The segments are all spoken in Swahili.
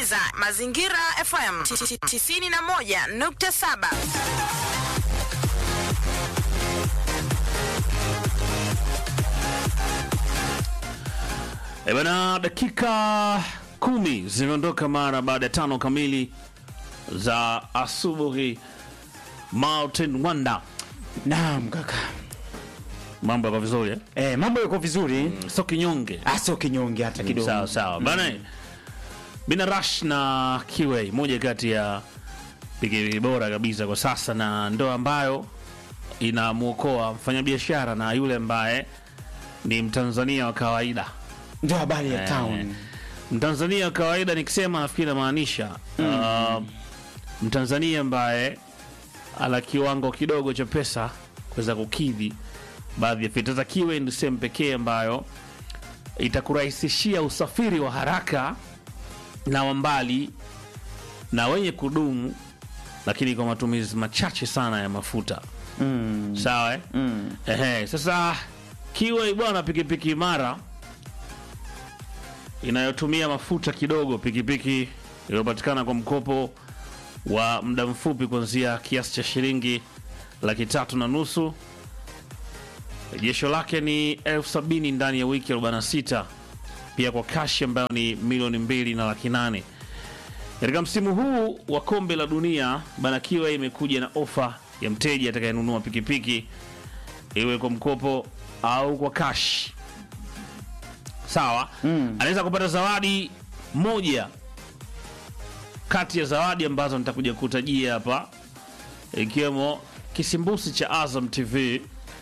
unasikiliza Mazingira FM 91.7. E bana, dakika kumi zimeondoka mara baada ya tano kamili za asubuhi. Martin Wanda, Naam kaka. mambo yako vizuri eh? Eh, mambo yako vizuri? Sio kinyonge. Ah, sio kinyonge hata kidogo. Sawa sawa bana, Bina Rush na Kiway, moja kati ya pikipiki bora kabisa kwa sasa, na ndo ambayo inamwokoa mfanyabiashara na yule ambaye ni Mtanzania wa kawaida. Ndio habari ya Eh, town. Mtanzania wa kawaida nikisema, nafikiri namaanisha uh, Mtanzania ambaye ana kiwango kidogo cha pesa kuweza kukidhi baadhi ya fita za Kiwe. Ndio sehemu pekee ambayo itakurahisishia usafiri wa haraka na wa mbali na wenye kudumu, lakini kwa matumizi machache sana ya mafuta. Mm. Sawa eh? Mm. Ehe, sasa Kiwe bwana, pikipiki imara inayotumia mafuta kidogo, pikipiki iliyopatikana kwa mkopo wa muda mfupi kuanzia kiasi cha shilingi laki tatu na nusu. Rejesho lake ni elfu sabini ndani ya wiki 46, pia kwa kashi ambayo ni milioni mbili na laki nane. Katika msimu huu wa kombe la dunia bana, Kiwa imekuja na ofa ya mteja atakayenunua pikipiki iwe kwa mkopo au kwa cash. Sawa, anaweza kupata zawadi moja kati ya zawadi ambazo nitakuja kutajia hapa, ikiwemo kisimbusi cha Azam TV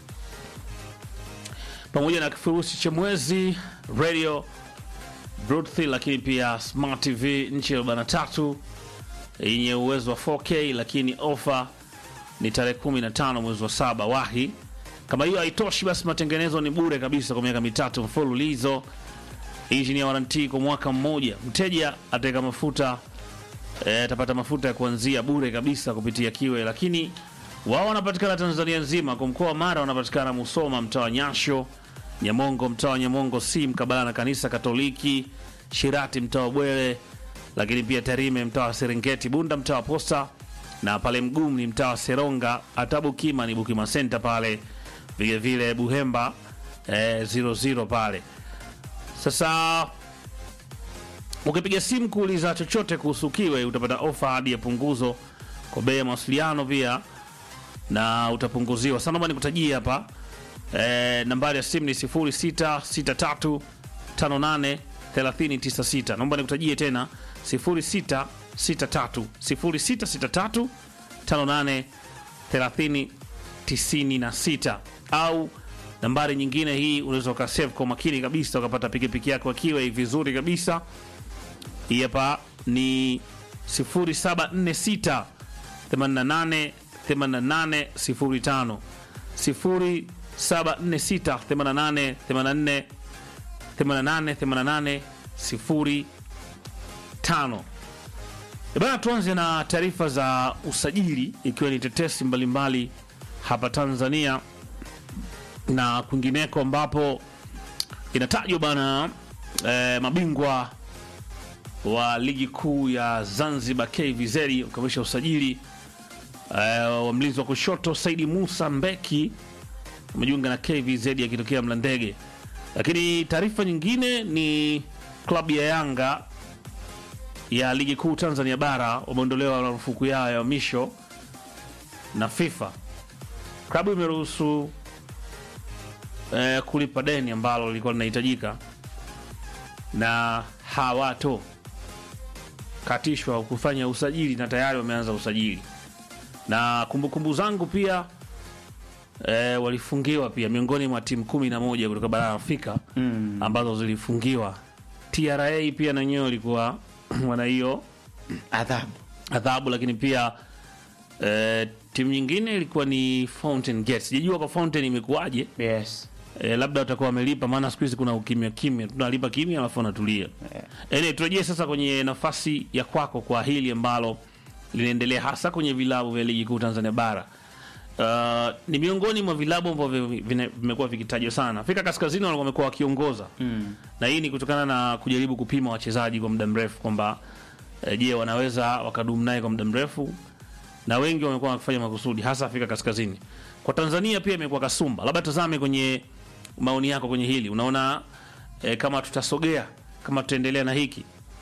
pamoja na kifurushi cha mwezi radio Bluetooth, lakini pia smart TV nchi ya 43 yenye uwezo wa 4K, lakini ofa ni tarehe 15 mwezi wa saba. Wahi kama hiyo haitoshi, basi matengenezo ni bure kabisa kwa miaka mitatu mfululizo, injini ya waranti kwa mwaka mmoja. Mteja ataweka mafuta eh, atapata mafuta ya kuanzia bure kabisa kupitia Kiwe, lakini wao wanapatikana Tanzania nzima. Kwa mkoa wa Mara wanapatikana Musoma, mtaa wa Nyasho, Nyamongo, mtaa wa Nyamongo si mkabala na kanisa Katoliki, Shirati, mtaa wa Bwele, lakini pia Tarime, mtaa wa Serengeti, Bunda, mtaa wa Posta, na pale Mgumu ni mtaa wa Seronga, hata Bukima ni Bukima Center pale, vile vile Buhemba eh, 00 pale. Sasa ukipiga simu kuuliza chochote kuhusu Kiwe utapata ofa hadi ya punguzo kwa bei ya mawasiliano pia na utapunguziwa sana. Naomba nikutajie hapa e, nambari ya simu ni 0663 58 3096. Naomba nikutajie tena 0663 0663 58 30 96 au nambari nyingine hii unaweza ukasave kwa makini kabisa ukapata pikipiki yako akiwa vizuri kabisa. Hii hapa ni 0746 88 88 05 0746 88 88 88 88 05. E bana, tuanze na taarifa za usajili ikiwa ni tetesi mbalimbali hapa Tanzania na kwingineko ambapo inatajwa bana eh, mabingwa wa ligi kuu ya Zanzibar KVZ ukamilisha usajili eh, wa mlinzi wa kushoto Saidi Musa Mbeki amejiunga na KVZ akitokea Mlandege. Lakini taarifa nyingine ni klabu ya Yanga ya ligi kuu Tanzania bara wameondolewa marufuku yao ya misho na FIFA. Klabu imeruhusu eh, kulipa deni ambalo lilikuwa linahitajika na hawato katishwa kufanya usajili na tayari wameanza usajili. Na kumbukumbu zangu pia eh, walifungiwa pia miongoni mwa timu kumi na moja kutoka barani Afrika Mm. ambazo zilifungiwa. TRA pia na wenyewe walikuwa wana hiyo Adhabu. adhabu, lakini pia eh, timu nyingine ilikuwa ni Fountain Gate. Sijajua kwa Fountain imekuwaje. Yes. E, labda watakuwa wamelipa, maana siku hizi kuna ukimya kimya, tunalipa kimya alafu wanatulia. Ene, turejee sasa kwenye nafasi ya kwako kwa hili ambalo linaendelea hasa kwenye vilabu vya ligi kuu Tanzania bara. Uh, ni miongoni mwa vilabu ambavyo vine- vimekuwa vikitajwa sana. Afrika Kaskazini walikuwa wamekuwa wakiongoza Mm. na hii ni kutokana na kujaribu kupima wachezaji kwa muda mrefu kwamba eh, je, wanaweza wakadumu naye kwa muda mrefu? Na wengi wamekuwa wakifanya makusudi, hasa Afrika Kaskazini. Kwa Tanzania pia imekuwa kasumba. Labda tazame kwenye maoni yako kwenye hili, unaona eh, kama tutasogea kama tutaendelea na hiki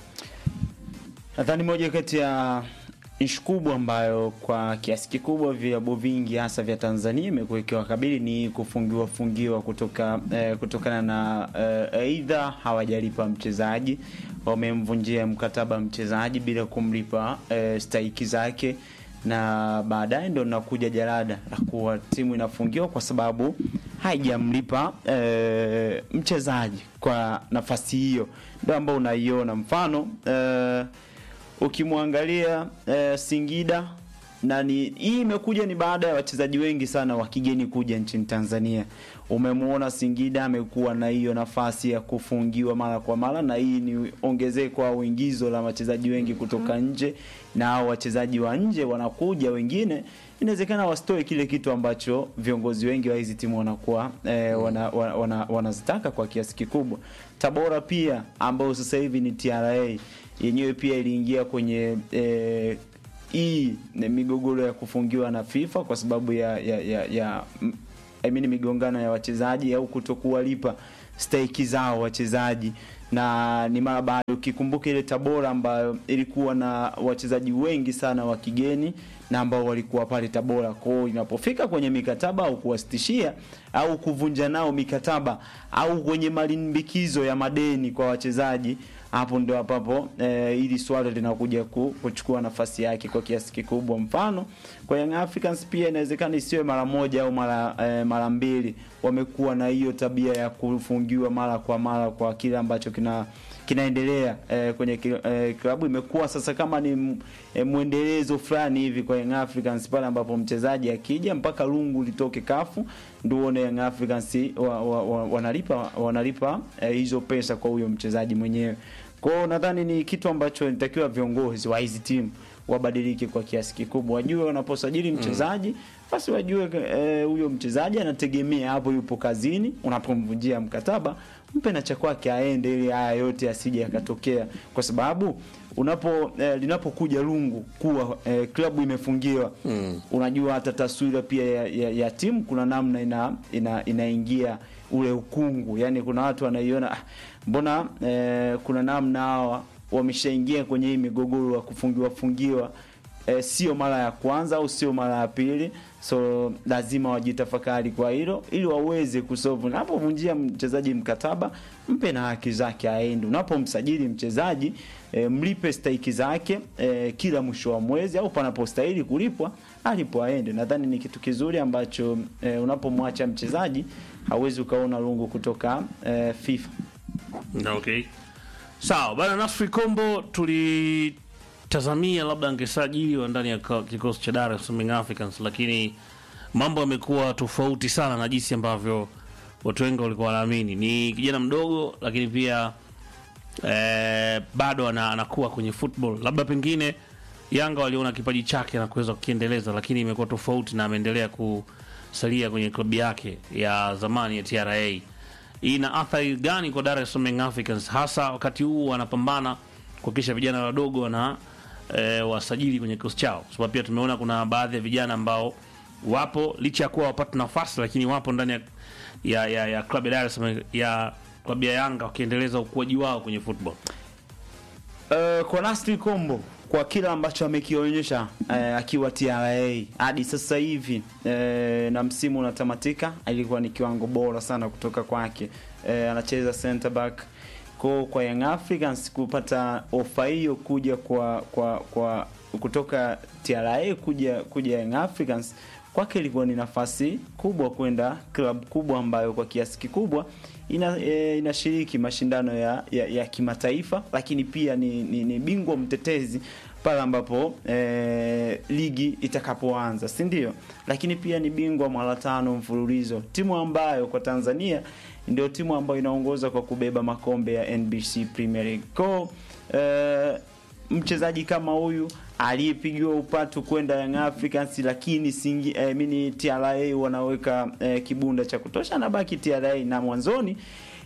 Nadhani moja kati ya ishu kubwa ambayo kwa kiasi kikubwa vilabu vingi hasa vya Tanzania imekuwa ikiwakabili ni kufungiwa fungiwa kutoka eh, kutokana na eh, aidha hawajalipa mchezaji, wamemvunjia mkataba mchezaji bila kumlipa eh, stahiki zake, na baadaye ndo nakuja jalada la kuwa timu inafungiwa kwa sababu haijamlipa eh, mchezaji kwa nafasi hiyo, ndo ambao unaiona mfano eh, ukimwangalia eh, Singida na ni hii imekuja ni baada ya wachezaji wengi sana wa kigeni kuja nchini Tanzania. Umemuona Singida amekuwa na hiyo nafasi ya kufungiwa mara kwa mara, na hii ni ongezeko au ingizo la wachezaji wengi kutoka nje, na hao wachezaji wa nje wanakuja wengine, inawezekana wasitoe kile kitu ambacho viongozi wengi wa hizi timu wanakuwa eh, wana, wana, wana, wanazitaka kwa kiasi kikubwa. Tabora pia ambao sasa hivi ni TRA yenyewe pia iliingia kwenye eh, hii ni migogoro ya kufungiwa na FIFA kwa sababu ya ya, ya, ya m- I mean migongano ya wachezaji au kutokuwalipa stahiki zao wachezaji, na ni mara baada, ukikumbuka ile Tabora ambayo ilikuwa na wachezaji wengi sana wa kigeni na ambao walikuwa pale Tabora. Kwa hiyo inapofika kwenye mikataba au kuwasitishia au kuvunja nao mikataba au kwenye malimbikizo ya madeni kwa wachezaji hapo ndio ambapo eh, ili swala linakuja ku, kuchukua nafasi yake kwa kiasi kikubwa. Mfano kwa Young Africans pia inawezekana isiwe mara moja au mara eh, mara mbili, wamekuwa na hiyo tabia ya kufungiwa mara kwa mara kwa kile ambacho kina kinaendelea eh, kwenye ki- eh, klabu imekuwa sasa kama ni m- eh, mwendelezo fulani hivi kwa Young Africans pale ambapo mchezaji akija mpaka lungu litoke kafu ndio uone Young Africans wa, wa, wa, wanalipa wanalipa eh, hizo pesa kwa huyo mchezaji mwenyewe. Kwa hiyo nadhani ni kitu ambacho inatakiwa viongozi wa hizi timu wabadilike kwa kiasi kikubwa, wajue wanaposajili mchezaji basi wajue eh, huyo mchezaji anategemea hapo, yupo kazini. Unapomvunjia mkataba, mpe na cha kwake aende, ili haya yote asije yakatokea, kwa sababu unapo eh, linapokuja lungu kuwa eh, klabu imefungiwa mm. unajua hata taswira pia ya, ya, ya timu kuna namna ina, ina, inaingia ule ukungu, yani kuna watu wanaiona ah, mbona eh, kuna namna hawa wameshaingia kwenye hii migogoro ya kufungiwa fungiwa eh, sio mara ya kwanza au sio mara ya pili, so lazima wajitafakari kwa hilo ili waweze kusolve. Unapovunjia mchezaji mkataba, mpe na haki zake aende. Unapomsajili mchezaji eh, mlipe stahiki zake eh, kila mwisho wa mwezi au panapostahili kulipwa alipo aende. Nadhani ni kitu kizuri ambacho eh, unapomwacha mchezaji hauwezi ukaona lungu kutoka eh, FIFA. Okay. Sawa bana, Nasri Kombo tulitazamia labda angesajiliwa ndani ya ka- kikosi cha Dar es Salaam Young Africans, lakini mambo yamekuwa tofauti sana na jinsi ambavyo watu wengi walikuwa wanaamini. Ni kijana mdogo, lakini pia eh, bado ana, anakuwa kwenye football. Labda pengine Yanga waliona kipaji chake na kuweza kukiendeleza, lakini imekuwa tofauti na ameendelea kusalia kwenye klabu yake ya zamani ya TRA hii ina athari gani kwa Dar es Salaam Young Africans hasa wakati huu wanapambana kuhakikisha vijana wadogo wana e, wasajili kwenye kikosi chao, sababu pia tumeona kuna baadhi ya vijana ambao wapo licha ya kuwa wapata nafasi, lakini wapo ndani ya ya, ya, ya klabu ya Dar es Salaam ya klabu ya Yanga wakiendeleza ukuaji wao kwenye football. Uh, kwa Nasri Kombo kwa kila ambacho amekionyesha uh, akiwa TRA hadi sasa hivi uh, na msimu unatamatika, alikuwa ni kiwango bora sana kutoka kwake. Uh, anacheza center back kwa kwa Young Africans kupata ofa hiyo kuja kwa kwa kwa kutoka TRA kuja kuja Young Africans kwake ilikuwa ni nafasi kubwa kwenda club kubwa ambayo kwa kiasi kikubwa ina, e, inashiriki mashindano ya, ya, ya kimataifa, lakini pia ni, ni, ni bingwa mtetezi pale ambapo e, ligi itakapoanza, si ndio? Lakini pia ni bingwa mara tano mfululizo, timu ambayo kwa Tanzania ndio timu ambayo inaongoza kwa kubeba makombe ya NBC Premier League. Kwa e, mchezaji kama huyu aliyepigiwa upatu kwenda Young Africans, lakini singi eh, mini TRA wanaweka eh, kibunda cha kutosha, anabaki TRA na mwanzoni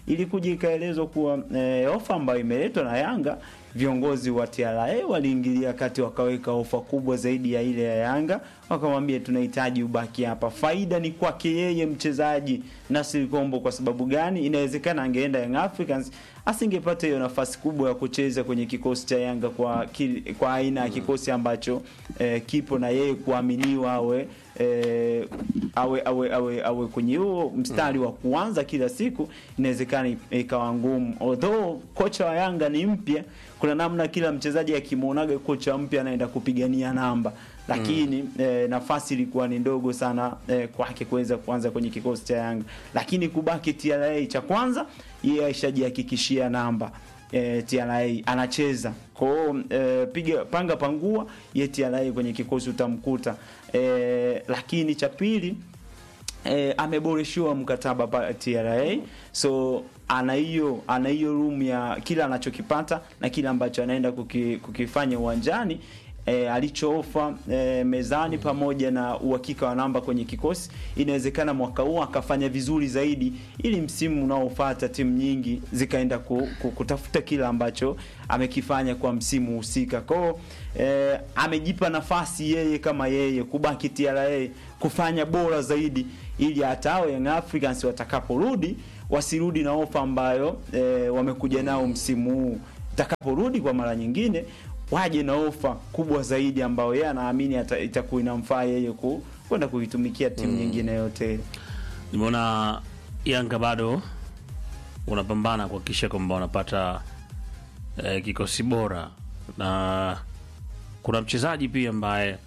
ilikuja ikaelezwa kuwa eh, ofa ambayo imeletwa na Yanga viongozi wa TRA waliingilia kati wakaweka ofa kubwa zaidi ya ile ya Yanga, wakamwambia tunahitaji ubaki hapa. Faida ni kwake yeye mchezaji Nasri Kombo. Kwa sababu gani? Inawezekana angeenda Young Africans asingepata hiyo nafasi kubwa ya kucheza kwenye kikosi cha Yanga kwa kil, kwa aina ya kikosi ambacho eh, kipo na yeye kuaminiwa awe eh, awe awe awe awe kwenye huo mstari wa kuanza kila siku, inawezekana ikawa ngumu. Although kocha wa Yanga ni mpya, kuna namna kila mchezaji akimwonaga kocha mpya anaenda kupigania namba, lakini eh, nafasi ilikuwa ni ndogo sana eh, kwake kuweza kuanza kwenye kikosi cha Yanga, lakini kubaki TRA cha kwanza, yeye aishajihakikishia namba eh, TRA anacheza kwao eh, piga panga pangua ye TRA kwenye kikosi utamkuta eh, lakini cha pili eh, ameboreshiwa mkataba pa TRA so ana hiyo ana hiyo room ya kila anachokipata na kile ambacho anaenda kuki, kukifanya uwanjani e, alichoofa e, mezani pamoja na uhakika wa namba kwenye kikosi, inawezekana mwaka huu akafanya vizuri zaidi, ili msimu unaofuata timu nyingi zikaenda ku, ku, kutafuta kile ambacho amekifanya kwa msimu husika. Kwao e, amejipa nafasi yeye kama yeye kubaki TRA kufanya bora zaidi, ili hata hao Young Africans watakaporudi wasirudi na ofa ambayo e, wamekuja nao msimu huu. Itakaporudi kwa mara nyingine waje na ofa kubwa zaidi ambayo yeye anaamini itakuwa inamfaa yeye ku kwenda kuitumikia timu mm. nyingine yote. Nimeona Yanga bado unapambana kuhakikisha kwamba wanapata eh, kikosi bora na kuna mchezaji pia ambaye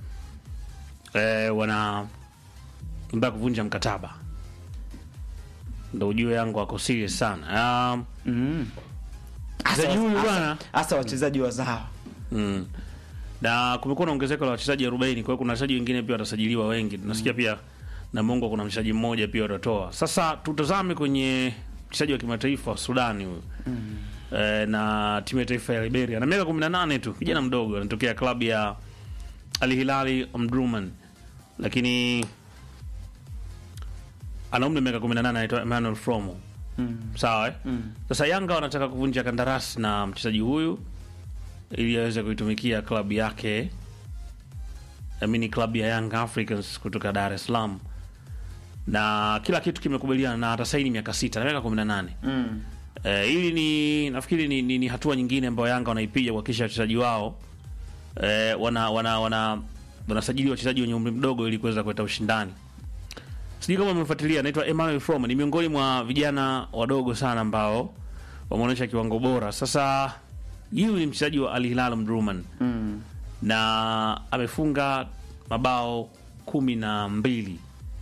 eh, wana mbaya kuvunja mkataba, ndo ujue Yanga wako serious sana. Um, Mm. mchezaji huyu bwana Hasa wachezaji wazawa. Mm. Na kumekuwa na ongezeko la wachezaji 40, kwa hiyo kuna wachezaji wengine pia watasajiliwa wengi. Tunasikia pia na Mungu kuna mchezaji mmoja pia watatoa. Sasa tutazame kwenye mchezaji wa kimataifa wa Sudani huyu. Eh, na timu ya taifa ya Liberia. Na miaka 18 tu, kijana mdogo anatokea klabu ya Al Hilal Omdurman. Lakini ana umri wa miaka 18 anaitwa Emmanuel Fromo. Mm. Sawa eh? Mm. Sasa Yanga wanataka kuvunja kandarasi na mchezaji huyu ili aweze kuitumikia klabu yake amini klabu ya Young Africans kutoka Dar es Salaam, na kila kitu kimekubaliana na atasaini miaka sita na miaka 18. Mm. Eh, hili ni nafikiri ni, ni, ni hatua nyingine ambayo Yanga wanaipiga kuhakikisha wachezaji wao eh, wana wana wana wanasajili wachezaji wenye umri mdogo ili kuweza kuleta ushindani. Sijui kama umefuatilia, anaitwa Emmanuel From, ni miongoni mwa vijana wadogo sana ambao wameonyesha kiwango bora. Sasa huyu ni mchezaji wa Al Hilal Omdurman Mm. na amefunga mabao kumi na mbili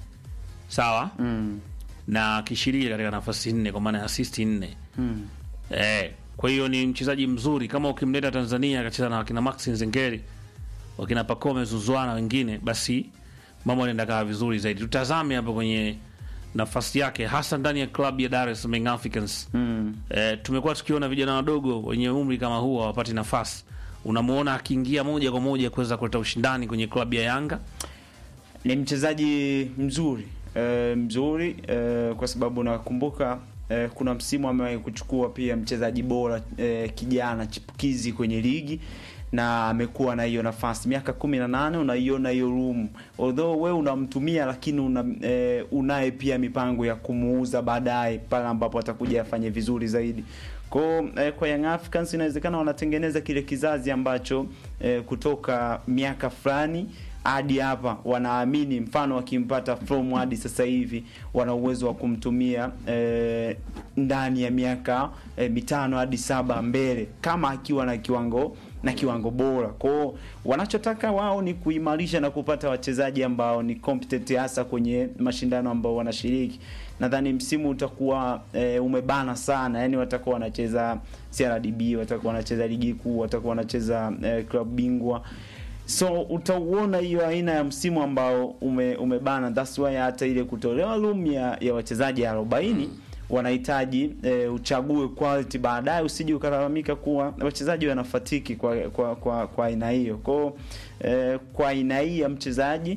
sawa, Mm. na akishiriki katika nafasi nne kwa maana ya asisti nne. Mm. Eh, kwa hiyo ni mchezaji mzuri kama ukimleta Tanzania akacheza na wakina Maxi Nzengeri, wakina Pacome Zuzwana wengine, basi mambo yanaenda kaa vizuri zaidi. Tutazame hapo kwenye nafasi yake hasa ndani ya klabu ya Dar es Salaam Young Africans. Mm. Eh, tumekuwa tukiona vijana wadogo wenye umri kama huu hawapati nafasi. Unamuona akiingia moja kwa moja kuweza kuleta ushindani kwenye klabu ya Yanga. Ni mchezaji mzuri e, mzuri e, kwa sababu nakumbuka e, kuna msimu amewahi kuchukua pia mchezaji bora e, kijana chipukizi kwenye ligi na amekuwa na hiyo nafasi miaka kumi na nane unaiona hiyo room although we unamtumia lakini una, e, unaye pia mipango ya kumuuza baadaye pale ambapo atakuja afanye vizuri zaidi kwa eh, kwa Young Africans inawezekana wanatengeneza kile kizazi ambacho eh, kutoka miaka fulani hadi hapa wanaamini, mfano wakimpata from hadi sasa hivi wana uwezo wa kumtumia eh, ndani ya miaka eh, mitano hadi saba mbele, kama akiwa na kiwango na kiwango bora. Kwao wanachotaka wao ni kuimarisha na kupata wachezaji ambao ni competent, hasa kwenye mashindano ambao wanashiriki. Nadhani msimu utakuwa e, umebana sana, yani watakuwa wanacheza CRDB, watakuwa wanacheza ligi kuu, watakuwa wanacheza e, klabu bingwa so utauona hiyo aina ya msimu ambao ume, umebana. That's why hata ile kutolewa room ya, ya wachezaji 40 wanahitaji e, uchague quality baadaye, usije ukalalamika kuwa wachezaji wanafatiki kwa kwa kwa kwa aina hiyo. Kwa e, kwa aina hii ya mchezaji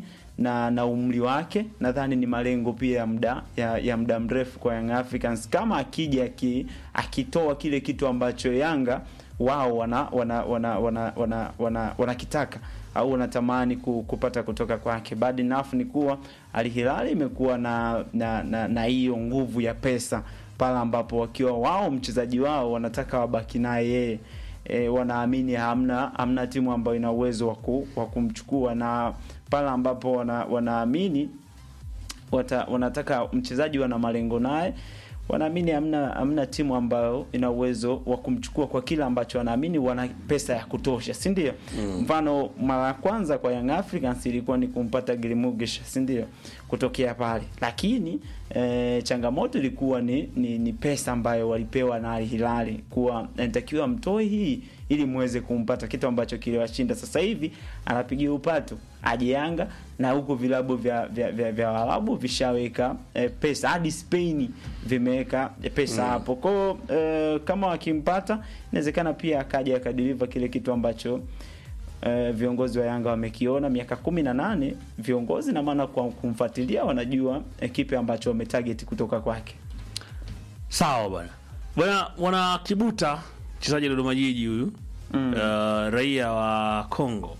na na umri wake nadhani ni malengo pia ya muda ya, ya muda mrefu kwa Young Africans kama akija aki, akitoa kile kitu ambacho Yanga wao wana wana wana wana wana, wana, wanakitaka au wanatamani ku- kupata kutoka kwake. Bad enough ni kuwa Al Hilal imekuwa na na na na hiyo nguvu ya pesa pale ambapo wakiwa wao mchezaji wao wanataka wabaki naye yeye e, wanaamini hamna hamna timu ambayo ina uwezo wa ku- wa kumchukua na pale ambapo wana, wanaamini wata, wanataka mchezaji wana malengo naye wanaamini hamna hamna timu ambayo ina uwezo wa kumchukua kwa kile ambacho wanaamini wana pesa ya kutosha si ndio mfano mara ya kwanza kwa Young Africans ilikuwa ni kumpata Gilmugish si ndio kutokea pale lakini e, changamoto ilikuwa ni, ni, ni pesa ambayo walipewa na Al Hilal kuwa inatakiwa mtoe hii ili muweze kumpata kitu ambacho kiliwashinda sasa hivi anapigia upatu aje Yanga na huko vilabu vya vya, vya, vya Waarabu vishaweka eh, pesa hadi Spain vimeweka eh, pesa hapo kwao eh, kama wakimpata inawezekana pia akaja akadeliver kile kitu ambacho eh, viongozi wa Yanga wamekiona miaka kumi na nane viongozi na maana kwa kumfuatilia wanajua eh, kipi ambacho wametarget kutoka kwake Sawa bwana. Bwana wana Kibuta mchezaji wa Dodoma Jiji huyu Mm. uh, raia wa Kongo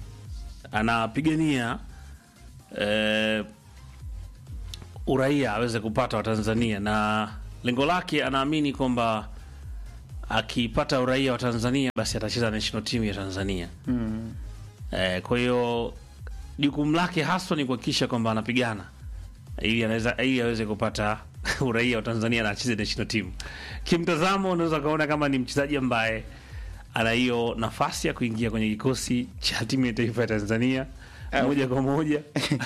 anapigania uh, uraia aweze kupata wa Tanzania na lengo lake anaamini kwamba akipata uraia wa Tanzania basi atacheza national team ya Tanzania. mm. Eh, kwa hiyo jukumu lake haswa ni kuhakikisha kwamba anapigana ili anaweza ili aweze kupata uraia wa Tanzania na acheze national team. Kimtazamo unaweza kaona kama ni mchezaji ambaye ana hiyo nafasi ya kuingia kwenye kikosi cha timu ya taifa ya Tanzania Eh, moja kwa moja.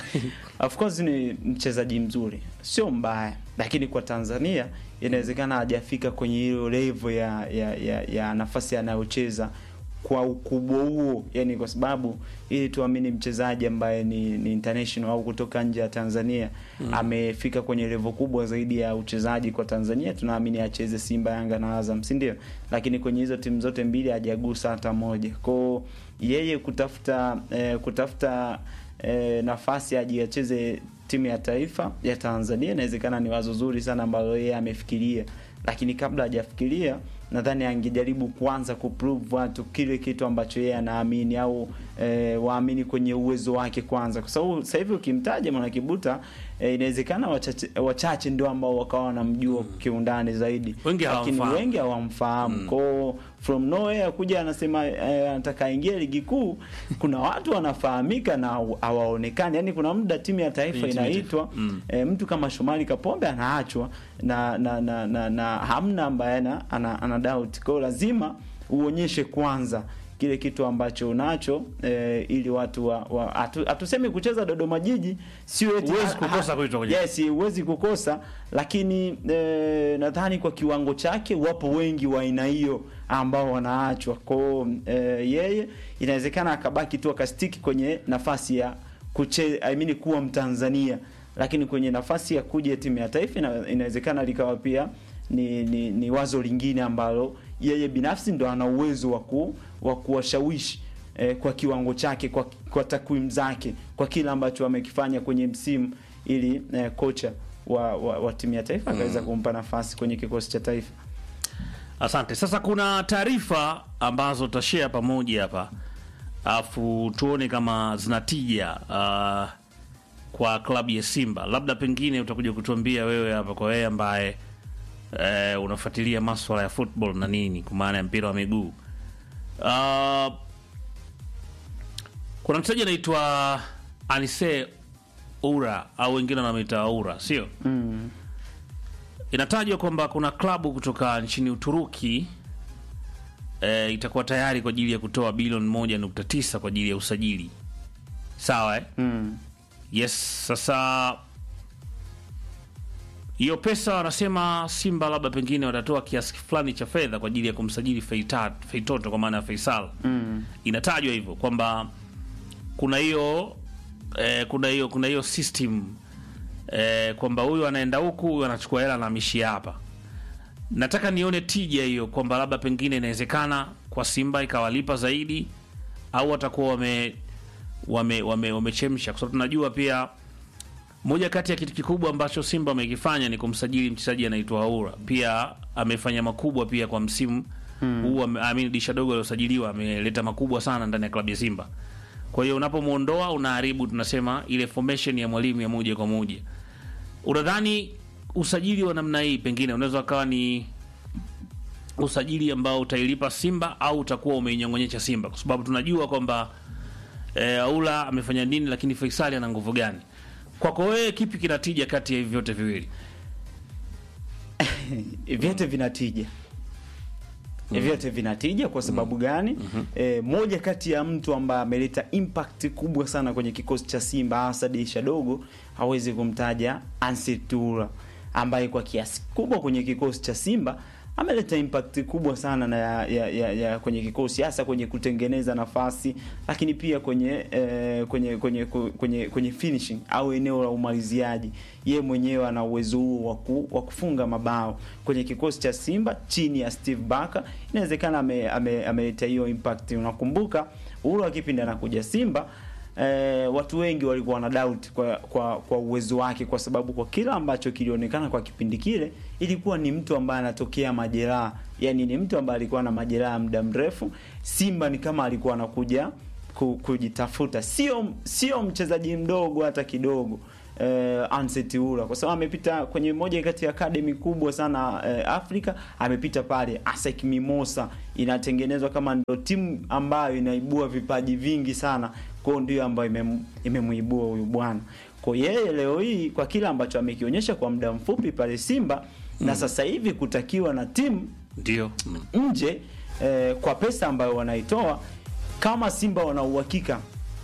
of course ni mchezaji mzuri sio mbaya lakini kwa tanzania inawezekana hajafika kwenye hiyo level ya, ya, ya, ya nafasi anayocheza kwa ukubwa huo yani kwa sababu ili tuamini mchezaji ambaye ni, ni international au kutoka nje ya tanzania mm. amefika kwenye level kubwa zaidi ya uchezaji kwa tanzania tunaamini acheze simba yanga na azam si ndio lakini kwenye hizo timu zote mbili hajagusa hata moja kwao yeye kutafuta eh, kutafuta eh, nafasi aje acheze timu ya taifa ya Tanzania inawezekana ni wazo zuri sana ambalo yeye amefikiria, lakini kabla hajafikiria nadhani angejaribu kwanza kuprove watu kile kitu ambacho yeye anaamini au e, waamini kwenye uwezo wake kwanza, kwa sababu sasa hivi ukimtaja Mwanakibuta e, inawezekana wachache, wachache ndio ambao wakawa wanamjua kiundani zaidi, Wengi lakini hawamfahamu. wengi hawamfahamu mm. kwao from nowhere kuja anasema eh, anataka aingie ligi kuu. Kuna watu wanafahamika na haw- hawaonekani, yani kuna muda timu ya taifa Timu ya taifa. inaitwa Mm. eh, mtu kama Shomari Kapombe anaachwa na na na, na, na hamna ambaye ana, ana, ana doubt. Kwa hiyo lazima uonyeshe kwanza kile kitu ambacho unacho eh, ili watu wa, wa hatu- hatusemi kucheza Dodoma Jiji sio eti Huwezi ha- kukosa ha- kuitwa kwenye- yes, huwezi kukosa lakini eh, nadhani kwa kiwango chake wapo wengi wa aina hiyo ambao wanaachwa kwao eh, yeye inawezekana akabaki tu akastiki kwenye nafasi ya kuche, I mean, kuwa Mtanzania lakini kwenye nafasi ya kuja timu ya taifa ina, inawezekana likawa pia ni, ni, ni wazo lingine ambalo yeye binafsi ndo ana uwezo wa ku, wa kuwashawishi eh, kwa kiwango chake kwa, kwa takwimu zake kwa kile ambacho amekifanya kwenye msimu ili eh, kocha wa, wa, wa timu ya taifa akaweza kumpa nafasi kwenye kikosi cha taifa. Asante. Sasa kuna taarifa ambazo tutashare pamoja hapa, alafu tuone kama zinatija uh, kwa klabu ya Simba. Labda pengine utakuja kutuambia wewe hapa, kwa wewe ambaye eh, unafuatilia maswala ya football na nini, kwa maana ya mpira wa miguu uh, kuna mchezaji anaitwa Anise Ura au wengine wanamwita Aura, sio? Mm. Inatajwa kwamba kuna klabu kutoka nchini Uturuki e, itakuwa tayari kwa ajili ya kutoa bilioni moja nukta tisa kwa ajili ya usajili. Sawa eh? Mm. Yes, sasa hiyo pesa wanasema Simba labda pengine watatoa kiasi fulani cha fedha kwa ajili ya kumsajili Feita- Feitoto kwa maana ya Faisal. Mm. Inatajwa hivyo kwamba kuna hiyo eh, kuna hiyo kuna hiyo system eh, kwamba huyu anaenda huku huyu anachukua hela na amishia hapa. Nataka nione tija hiyo kwamba labda pengine inawezekana kwa Simba ikawalipa zaidi au watakuwa wame wame wame wamechemsha kwa sababu tunajua pia moja kati ya kitu kikubwa ambacho Simba wamekifanya ni kumsajili mchezaji anaitwa Aura. Pia amefanya makubwa pia kwa msimu huu ame- I mean, disha dogo aliosajiliwa ameleta makubwa sana ndani ya klabu ya Simba. Kwa hiyo unapomuondoa unaharibu, tunasema ile formation ya mwalimu ya moja kwa moja. Unadhani usajili wa namna hii pengine unaweza ukawa ni usajili ambao utailipa Simba au utakuwa umeinyong'onyesha Simba, kwa sababu tunajua kwamba e, Aula amefanya nini, lakini Faisali ana nguvu gani? Kwako wewe, kipi kinatija kati ya hivi vyote viwili? vyote vinatija vyote vinatija kwa sababu gani? E, moja kati ya mtu ambaye ameleta impact kubwa sana kwenye kikosi cha Simba hasa dirisha dogo hawezi kumtaja Ansetura ambaye kwa kiasi kubwa kwenye kikosi cha Simba ameleta impact kubwa sana na ya, ya, ya, ya kwenye kikosi hasa kwenye kutengeneza nafasi, lakini pia kwenye eh, kwenye kwenye kwenye kwenye finishing au eneo la umaliziaji. Ye mwenyewe ana uwezo huo wa ku- wa kufunga mabao kwenye kikosi cha Simba chini ya Steve Barker. Inawezekana ame- ame- ameleta hiyo impact. Unakumbuka ule wa kipindi anakuja Simba eh, watu wengi walikuwa wana doubt kwa, kwa kwa uwezo wake, kwa sababu kwa kila ambacho kilionekana kwa kipindi kile ilikuwa ni mtu ambaye anatokea majeraha, yani ni mtu ambaye alikuwa na majeraha muda mrefu. Simba ni kama alikuwa anakuja ku- kujitafuta, sio sio mchezaji mdogo hata kidogo eh, Anset Ura kwa sababu amepita kwenye moja kati ya academy kubwa sana eh, Afrika. Amepita pale ASEC Mimosa, inatengenezwa kama ndo timu ambayo inaibua vipaji vingi sana, kwa hiyo ndio ambayo imem- imemuibua huyu bwana. Kwa yeye leo hii kwa kile ambacho amekionyesha kwa muda mfupi pale Simba na sasa hivi kutakiwa na timu Ndio nje eh, kwa pesa ambayo wanaitoa kama Simba wana uhakika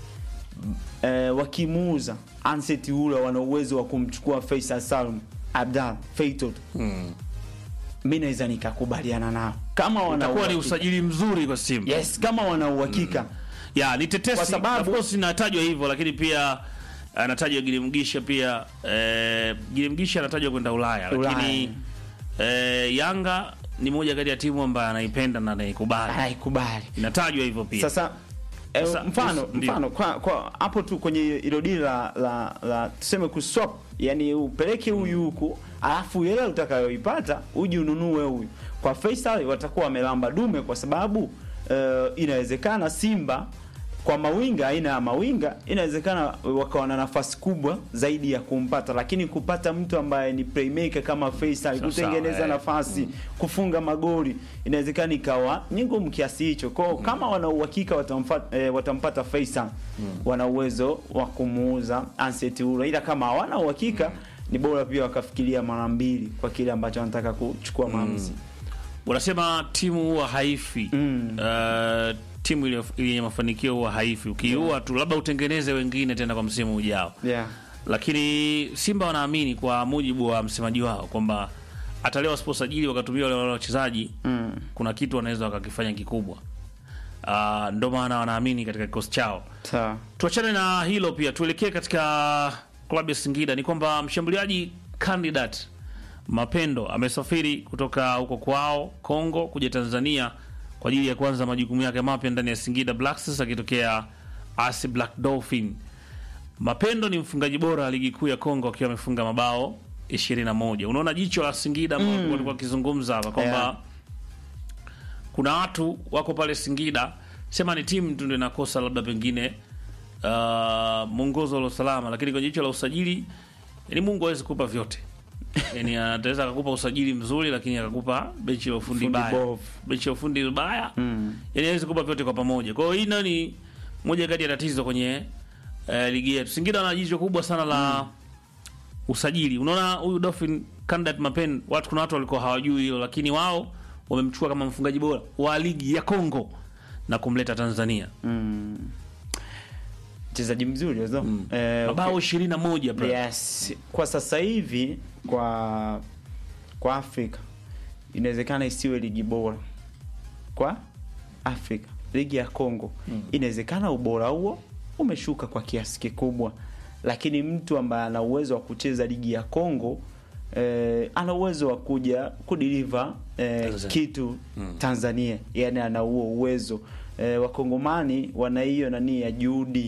eh, wakimuuza Anset Ura wana uwezo wa kumchukua Faisal Salum Abdal Feitot mm. mi naweza nikakubaliana nao kama wana utakuwa ni uhakika. usajili mzuri kwa Simba. yes kama wana uhakika ya ni tetesi Kwa sababu- of course inatajwa hivyo, lakini pia anatajwa Gilimgisha pia eh, Gilimgisha anatajwa kwenda Ulaya, lakini eh, Yanga ni moja kati ya timu ambayo anaipenda na anaikubali, anaikubali inatajwa hivyo pia. Sasa eh, Sasa, mfano ndio. mfano kwa kwa hapo tu kwenye hilo dili la, la, la tuseme kuswap, yani upeleke huyu huku alafu ile utakayoipata uje ununue huyu. Kwa Faisal watakuwa wamelamba dume, kwa sababu eh, inawezekana Simba kwa mawinga, aina ya mawinga, inawezekana wakawa na nafasi kubwa zaidi ya kumpata, lakini kupata mtu ambaye ni playmaker kama Faisal, Sawa, kutengeneza sawa, eh. nafasi kufunga magoli inawezekana ikawa ni ngumu kiasi hicho. Kwa kama wana uhakika watamfata, eh, watampata Faisal wana uwezo wa kumuuza Anset Ura, ila kama hawana uhakika ni bora pia wakafikiria mara mbili kwa kile ambacho wanataka kuchukua maamuzi. Wanasema timu huwa haifi Mm. uh, timu ile yenye mafanikio huwa haifi, ukiua tu labda utengeneze wengine tena kwa msimu ujao. Yeah. lakini Simba wanaamini kwa mujibu wa msemaji wao kwamba hata leo wasiposajili wakatumia wale wale wachezaji Mm. kuna kitu wanaweza wakakifanya kikubwa. Uh, ndo maana wanaamini katika kikosi chao. Sawa. Tuachane na hilo pia, tuelekee katika klabu ya Singida. Ni kwamba mshambuliaji candidate Mapendo amesafiri kutoka huko kwao Kongo kuja Tanzania kwa ajili ya kuanza majukumu yake mapya ndani ya Singida Black Stars akitokea AS Black Dolphin. Mapendo ni mfungaji bora wa ligi kuu ya Kongo akiwa amefunga mabao 21. Unaona jicho la Singida ambao Mm. walikuwa wakizungumza hapa kwamba Yeah. kuna watu wako pale Singida, sema ni timu tu ndio inakosa labda pengine uh, mwongozo wa usalama, lakini kwenye jicho la usajili, yani Mungu hawezi kukupa vyote. Yani anaweza akakupa usajili mzuri, lakini akakupa benchi la ufundi Fundi baya, bovu. benchi la ufundi baya Mm. yani hawezi kukupa vyote kwa pamoja. Kwa hiyo hii nayo ni moja kati ya tatizo kwenye eh, ligi yetu. Singida ana jicho kubwa sana la usajili. Unaona huyu Dolphin candidate Mapen, watu kuna watu walikuwa hawajui hilo, lakini wao wamemchukua kama mfungaji bora wa ligi ya Kongo na kumleta Tanzania. Mm. Mchezaji mzuri wazo. Mm. Eh, Mabao 21 bro. Yes, kwa sasa hivi kwa kwa Afrika inawezekana isiwe ligi bora kwa Afrika. Ligi ya Kongo inawezekana ubora huo umeshuka kwa kiasi kikubwa, lakini mtu ambaye ana uwezo wa kucheza ligi ya Kongo eh, ana uwezo wa kuja kudeliver eh, Tanzania. kitu Tanzania, yani ana huo uwezo eh, Wakongomani wana hiyo nani ya juhudi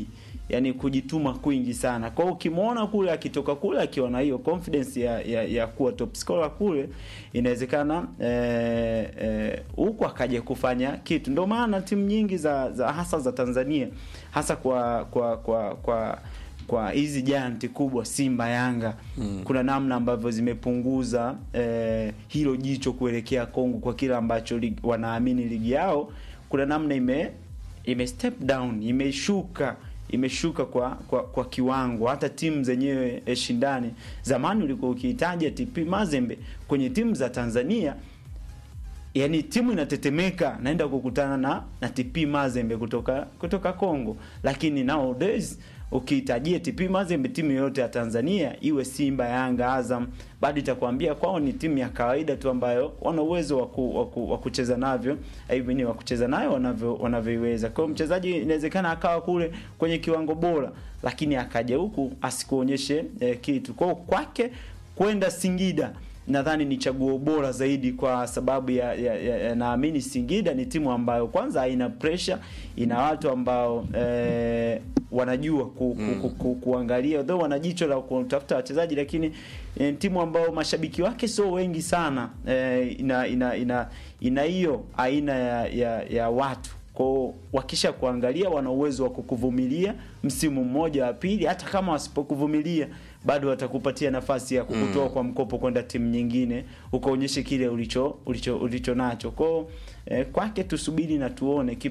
yani kujituma kwingi sana. Kwa hiyo ukimwona kule akitoka kule akiwa na hiyo confidence ya, ya, ya kuwa top scorer kule, inawezekana eh, eh, huku akaja kufanya kitu. Ndio maana timu nyingi za, za hasa za Tanzania hasa kwa kwa kwa kwa kwa hizi giant kubwa Simba, Yanga mm. kuna namna ambavyo zimepunguza eh, hilo jicho kuelekea Kongo kwa kile ambacho lig, wanaamini ligi yao kuna namna ime ime step down imeshuka imeshuka kwa, kwa kwa kiwango. Hata timu zenyewe eh, shindani, zamani ulikuwa ukihitaja TP Mazembe kwenye timu za Tanzania yani timu inatetemeka naenda kukutana na na TP Mazembe kutoka kutoka Kongo, lakini nowadays ukihitajia TP Mazembe timu yoyote ya Tanzania iwe Simba, Yanga, Azam, bado itakwambia kwao ni timu ya kawaida tu ambayo wana uwezo wa waku, wa kucheza navyo hivi wa kucheza nayo wanavyo wanavyoiweza. Kwa hiyo mchezaji inawezekana akawa kule kwenye kiwango bora, lakini akaja huku asikuonyeshe eh, kitu. Kwa hiyo kwake kwenda Singida nadhani ni chaguo bora zaidi kwa sababu ya, ya, ya, ya naamini Singida ni timu ambayo kwanza haina pressure, ina watu ambao eh, wanajua ku, ku, ku, ku, kuangalia though wana jicho la kutafuta wachezaji, lakini eh, timu ambayo mashabiki wake sio wengi sana eh, ina ina ina ina hiyo aina ya, ya, ya watu kwao wakisha kuangalia wana uwezo wa kukuvumilia msimu mmoja wa pili, hata kama wasipokuvumilia bado watakupatia nafasi ya kukutoa mm. kwa mkopo kwenda timu nyingine ukaonyeshe kile ulicho ulicho ulicho nacho kwao. Eh, kwake tusubiri na tuone kipi